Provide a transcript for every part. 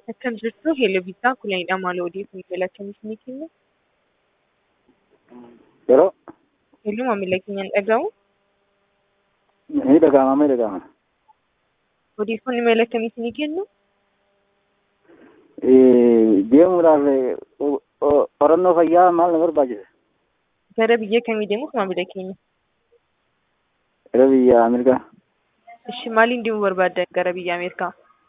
Akkam jirtu Heeloviisaa Kulanidha. Maal odeeffannoo jala akkamiif ni kennu? Yeroo Heeluu maamila keenyaan dhaga'u. ni dhaga'ama ni dhaga'ama. Odeeffannoo maal akkamiif ni kennu? Deemuudhaaf o- o- qorannoo fayyaa maal na barbaachisa? Gara biyya kamii deemuuf maamila keenya? Gara biyya Ameerikaa. Ishi maaliin deemuu barbaaddan gara biyya Ameerikaa?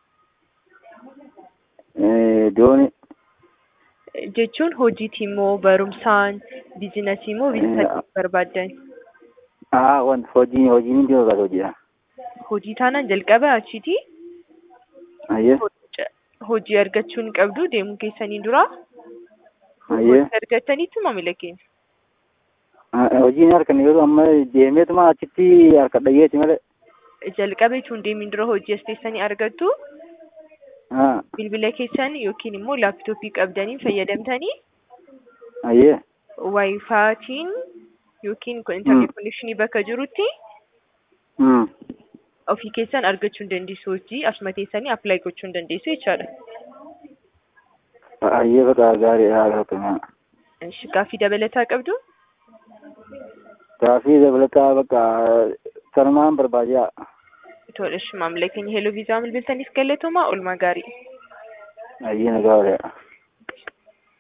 Doonii. Jechuun hojiitii moo barumsaan, biizinasii moo biizinasii barbaaddan? Haa wanti hojii hojiin deemu barbaada hojiidha. Hojii taanaan jalqaba achiiti. Ayyee Hojii argachuun qabdu deemuu keessanii dura. ayyee Hojii argattaniitu maamila keenya. hojiin harkan yeroo amma deemeetuma achitti harka dhaggeetti malee. Jalqaba jechuun deemin dura hojii as teessanii argattu. Haa Bilbila keessan yookiin immoo laaptooppii qabdanii fayyadamtanii ayyee waayifaatiin yookiin intarneet konekshinii bakka jirutti Hmm. ofii keessan argachuu hin dandeessu hojii asuma teessanii appilaayi gochuu hin dandeessu jechaadha. ayyee bakka gaarii haa gaafatamaa. Ishi gaaffii dabalataa qabdu Gaaffii dabalataa bakka sanumaan barbaadaa. tola ishi maamila keenya heeloo viizaa bilbiltaniif galatooma oolmaa gaarii. Ayyee nagaa waliidha.